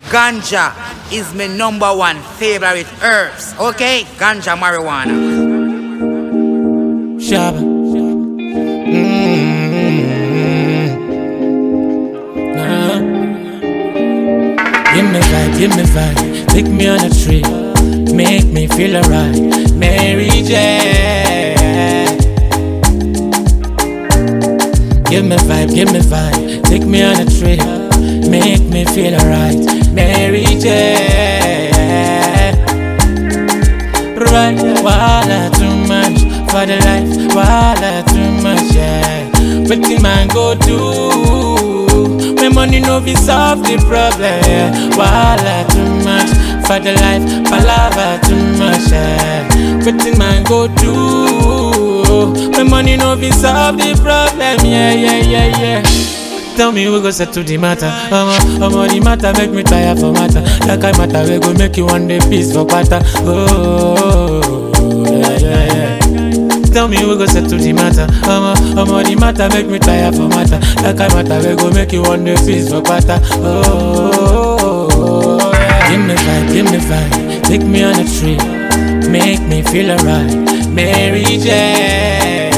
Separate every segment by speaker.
Speaker 1: Ganja is my number one favorite herbs. Okay? Ganja marijuana.
Speaker 2: Shabba. Mm-hmm. Nah. Give me vibe, give me vibe. Take me on a trip. Make me feel alright. Mary J. Give me vibe, give me vibe. Take me on a trip. Make me feel alright. Mary J. Right, wala too much for the life, wala too much, yeah. But the man go do when money no be solve the problem, yeah. Wala too much for the life, palava too much, yeah. But the man go do when money no be solve the problem, yeah, yeah, yeah, yeah. Tell me we go settle the matter. Omo, omo the matter make me tire for matter. That kind matter we go make you one day peace for quarter. Oh, yeah, yeah, yeah. Tell me we go settle the matter. Omo, omo the matter make me tire for matter. That kind matter we go make you one day peace for quarter. Oh, yeah. Give me vibe, give me vibe. Take me on a trip. Make me feel alright. Mary J.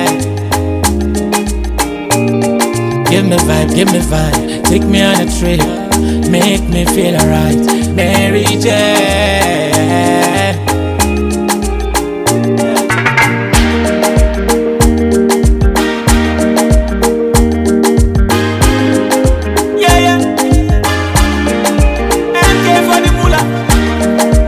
Speaker 2: Give me vibe, give me vibe. Take me on a trip. Make me feel alright. Mary J. Yeah, yeah. MK for the moolah.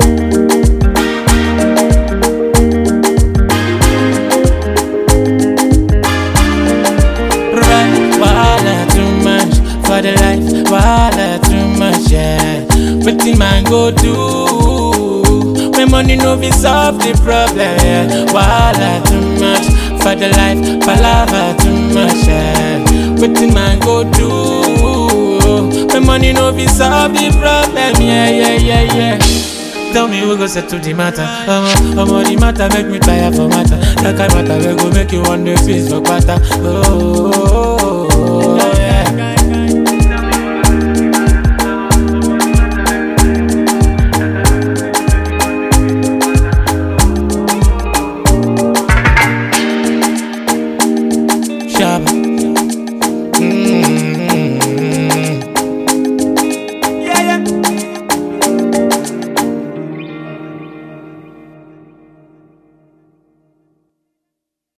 Speaker 2: Right, wala too much for the life, wala too much, yeah. But the man go do when money no be solve the problem, yeah. Wala too much for the life, palava too much, yeah. But the man go do when money no be solve the problem, yeah, yeah, yeah, yeah. Tell me we go settle the matter. Omo, omo the matter make me tire for matter. That kind matter we go make you one day feast for quarter. Oh, yeah. Shabba.